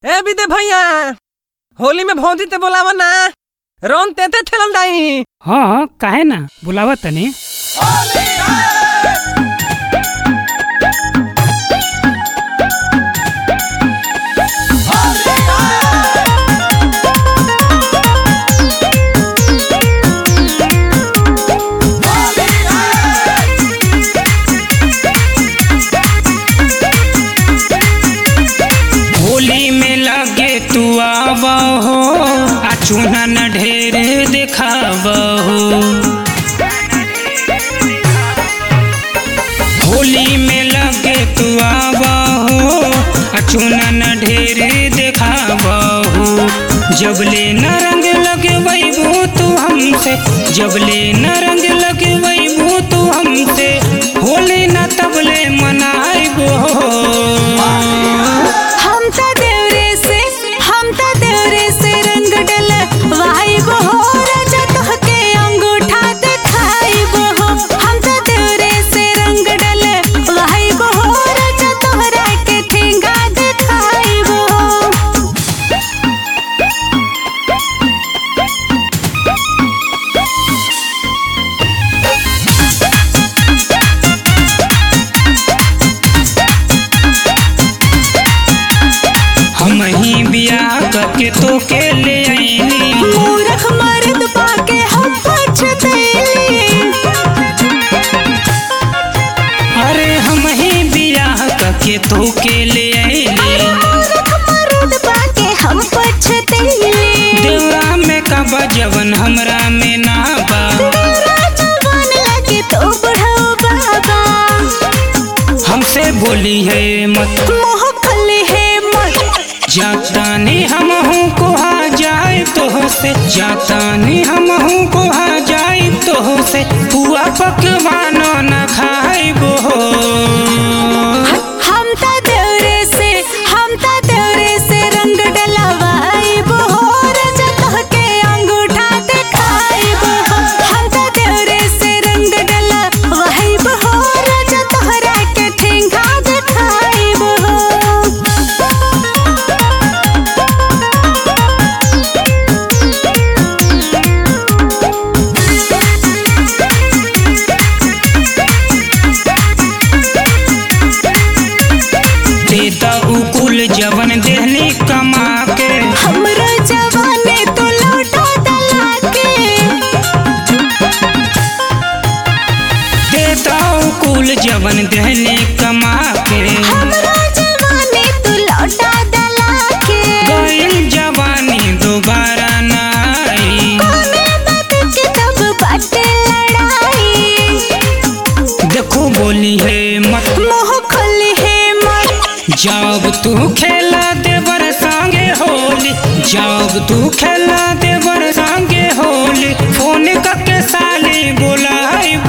ए विदे भैया होली में भौजी ते बोलावा ना रौन तेते खेलल दाई हाँ काहे ना बुलावा तनी होली में लगे तू आवा हो आ चूना न ढेर दिखावा हो होली में लगे तू आवा हो आ चूना न ढेर दिखावा हो जबले न रंग लगे वैबू तू हमसे जबले न रंग लगे वैबू तू हमसे होली न तबले मनाइबो हम त देवरे से हम त देवरे से रंग डल वाइब हो राजा तोहके अंगूठा दिखाइब हो हम त देवरे से रंग डल वाइब हो राजा तोहरा के ठेंगा दिखाइब हो हम ही बियाह करके तो के ले आईनी मूरख मर्द पाके हम पछतैली अरे हम ही बियाह करके तो के ले आईनी मूरख मर्द पाके हम पछतैली देवरा में कबा जवन हमरा में ना बा तेरा जवान लगे तो बढ़ाओ बाबा हमसे बोली है मत मोह खले है मत जातानी हम हूँ कोहा जाए तो से जातानी हम हूँ कोहा जाए तो से पुआ पकवानो न खाइबो हम त देवरे से हम त देवरे से रंग डलवाइब हो राजा तोहके अंगूठा दिखाइब हो हम त देवरे से रंग डलवाइब हो राजा तोहरा के ठेंगा दिखाइब हो देता उकुल जवन देहनी कमा के हमरो जवाने तो लौटा दला के देता उकुल जवन देहनी कमा के हमरो जवाने तो लौटा दला के गइल जवानी दोबारा न आई कोने बात के तब बाटे लड़ाई देखो बोली है मत मोह खोली है मत जब तू खेला देवर संगे होली जब तू खेला देवर संगे होली फोन करके साली बुलाई